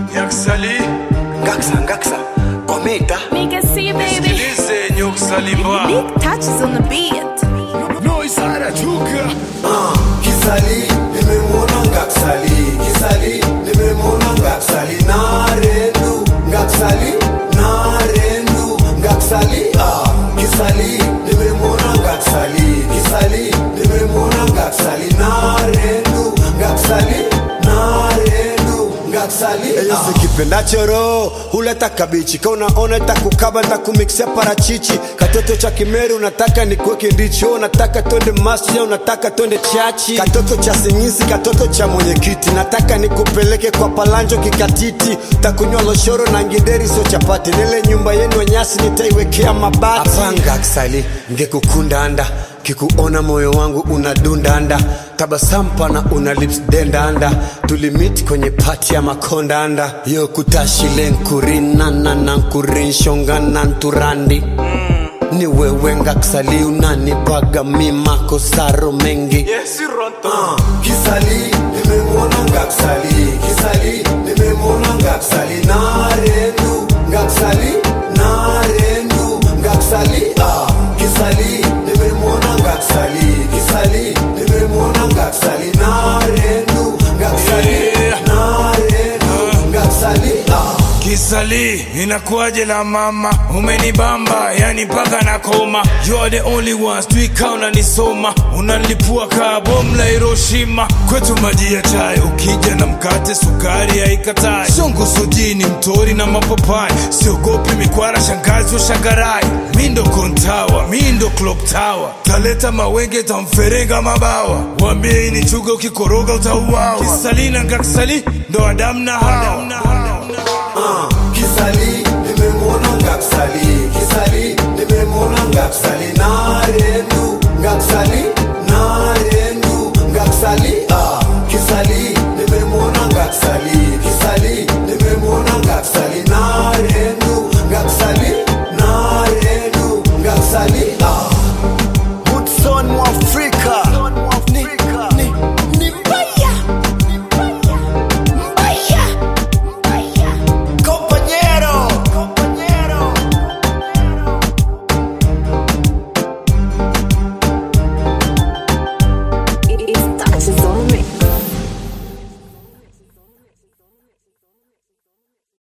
Nyaksali, Ngaksa, ngaksa, kometa. Nigga see baby. sikilize Nyuksalimba. Big touches on the beat. Ah, Kisali, nimemwona Ngaksali. Kisali, nimemwona Ngaksali. Narendu, Ngaksali, narendu, Ngaksali. Ah, Kisali, nimemwona Ngaksali. Kisali, nimemwona Ngaksali. Narendu, Ngaksali, narendu, Ngaksali. Eyo Ah. sikipendacho roho huleta kabichi ka unaona takukaba ntakumikisia parachichi katoto cha kimeru unataka nikuweke ndichi wewe unataka twende masjid au unataka twende chachi katoto cha singisi katoto cha mwenyekiti nataka nikupeleke kwa palanjo kikatiti takunywa loshoro na ngideri sio chapati nile nyumba yenu nyasi nitaiwekea mabati apanga ksali ngekukunda anda kikuona moyo wangu unadundanda tabasampana una lips dendanda tulimit kwenye pati ya makondanda yo kutashile nkurinana na nkurinshongana nturandi ni wewe ngaksali unanipaga mimakosaro mengi Yes, Ronto. Ah, Kisali, nimemwona Ngaksali. Kisali, nimemwona Ngaksali. Narendu, Ngaksali, narendu, Ngaksali. Ah, Kisali, nimemwona Ngaksali. Kisali, nimemwona Ngaksali. Narendu, Ngaksali, Yeah. narendu, Ngaksali. Ah. Kisali, inakuwaje la mama, umenibamba yani mpaka na koma. You are the only ones, tuika unanisoma, unanilipua kaa bomu la Hiroshima. Kwetu maji ya chai, ukija na mkate, sukari haikatai. Shongo sojini, mtori na mapapai, siogopi mikwara, shangazi wa shangarai. Mi ndo kontawa, mi ndo clock tower, taleta mawenge, tamferega mabawa. Wambie hii ni chuga, ukikoroga utauawa. Kisali na Ngaksali ndo Adamu na Hawa. Ah, Kisali, nimemwona Ngaksali. Kisali, nimemwona Ngaksali. Narendu, Ngaksali, narendu, Ngaksali.